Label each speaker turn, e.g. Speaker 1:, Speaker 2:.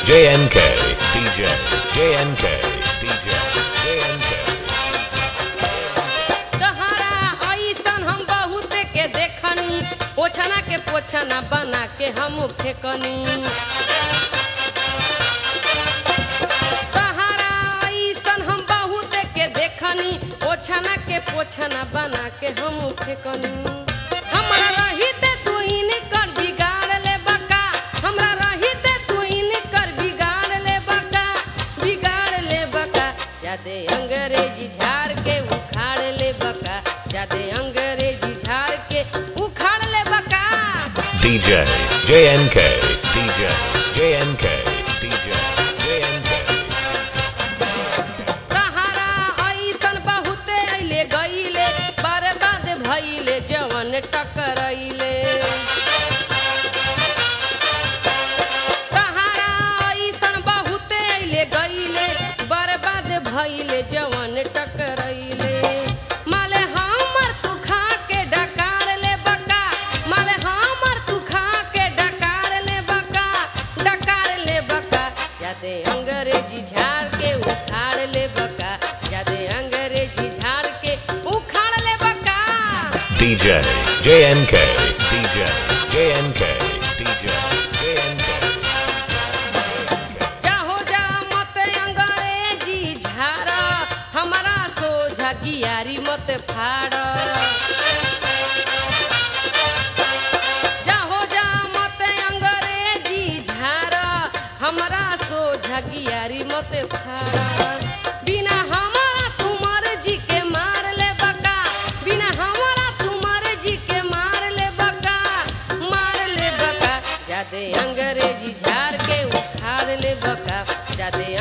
Speaker 1: JNK DJ JNK DJ JNK
Speaker 2: तहरा ऐसन हम बहुत के देखनी पोछना के पोछना बना के हम फेकनी तहरा ऐसन हम बहुत के देखनी पोछना के पोछना बना के हम फेकनी हमरा रहिते तू इनकर बिगाड़ ले बका हमरा रहिते तू इनकर बिगाड़ ले बका बिगाड़ ले बका जादे अंग्रेजी झाड़ के उखाड़ ले बका जादे अंग्रेजी झाड़ के उखाड़ ले बका
Speaker 1: DJ JNK DJ JNK DJ JNK
Speaker 2: तहारा ऐसन बहुते अइले गइले बर्बाद भइले जवन टकरइले तहारा ऐसन बहुते अइले गइले बर्बाद भइले जवन टकरइले माले हमर तू खा के डकार ले बका माले हमर तू खा के डकार ले बका डकार ले बका जादे अंग्रेजी झाड़ के उखाड़ ले बका जादे अंग्रेजी झाड़ के उखाड़ ले बका
Speaker 1: DJ JNK DJ JNK DJ JNK
Speaker 2: चाहो जा मत अंग्रेजी झाड़ हमारा सोझा गियारी मत फाड़ चाहो जा मत अंग्रेजी झाड़ हमारा सोझा गियारी मत फाड़ बिना हमारा तुमर जी के मार ले बका बिना हमारा तुमर जी के मार ले बका मार ले बका जादे अंग्रेजी झाड़ के उखाड़ ले बका जादे